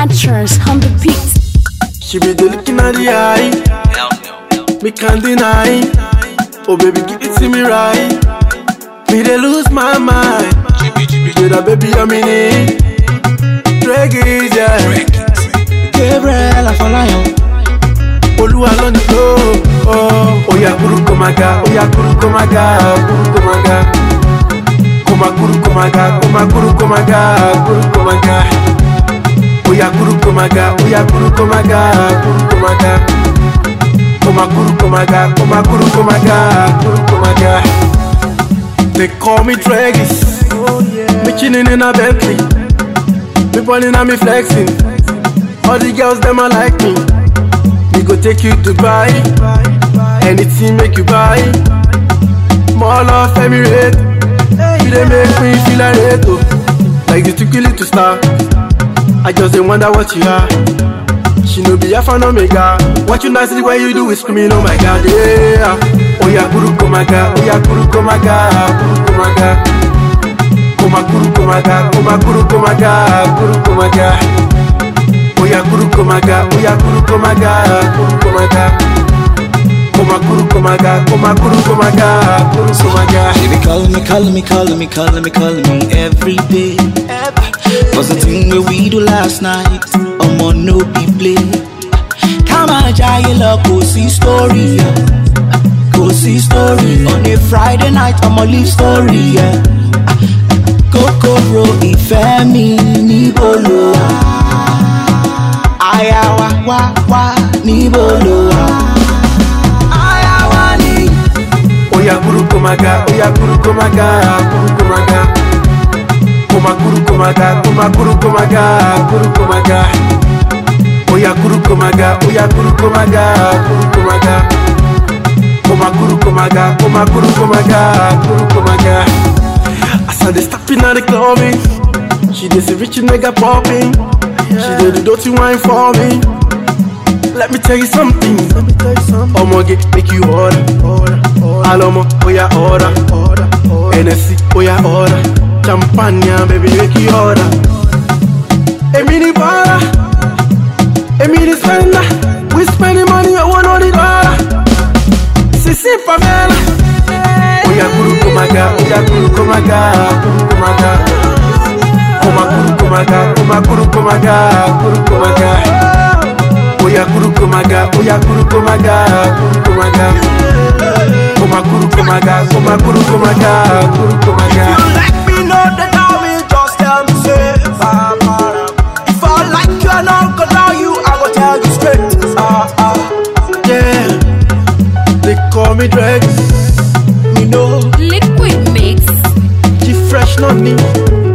Snatchers on the beat. She be the looking at the eye, Hell no. me can't deny. Oh baby, give it to me right. Me they lose my mind. With a baby I'm in it. Drag it, yeah. Gabriel Afolayan. Olúwa ló ní tó. Oh, oya kuru kó máa ga, oya kuru kó máa ga, kuru kó máa ga. Kó máa kuru kó máa ga, kó máa kuru kó máa ga, kuru kó máa ga. Oya kuru kó máa ga, oya kuru kó máa ga, kuru kó máa ga. Kó máa kuru kó máa ga, kó máa kuru kó máa ga, kuru kó máa ga. They call me Dragis, me chilling in a Bentley, me balling and me flexing. All the girls them a like me. We go take you to buy anything make you buy. More love Emirate, you dey make me feel like Reto, like the too to star. I just dey wonder what you are. She no be alpha and omega. What you nicely when you do is screaming, oh my god, yeah. Oh yeah, guru komaga, oh yeah, guru komaga, guru komaga. Koma guru komaga, koma guru komaga, guru komaga. Oya guru komaga, oya guru komaga, guru komaga. Koma guru komaga, koma guru komaga, guru komaga. She be calling me, calling me, calling me, calling me, calling me every day. Was the thing where we do last night? I'm on no be play. Come on, giant love, go see story. Yeah. Go see story on a Friday night. I'ma leave story. Yeah. Coco bro, ìfẹ́ mi níbo ló wà? Aya wa wá wá níbo ló wà? Aya wa ni. Oya guru komaga, oya guru komaga, guru komaga. Koma guru komaga, koma guru komaga, guru komaga. Oya guru komaga, oya guru komaga, guru komaga. Koma guru komaga, koma guru komaga, guru komaga. As I dey stepping at the clubbing, she dey see rich nigga popping. She dey do dirty wine for me. Let me tell you something. Let me tell you something. Omoge make you order, order, order. Alomo, oya order, order, order. NSC, oya order. Champagne, baby, make you order. Emi ni bara, Emi ni spender. We spending money, I want all the dollar. Sisi Pamela. Oya guru komaga, oya guru komaga, guru komaga. Koma guru komaga, koma guru komaga, guru komaga. Oya guru komaga, oya guru komaga, guru komaga. Koma guru komaga, koma guru komaga, guru komaga. like me, know that I will just tell me say, Papa. If I like you and I'm gonna you, I will tell you straight. Ah ah. Yeah, they call me Drex. Me know, Liquid Mix. she fresh, not me.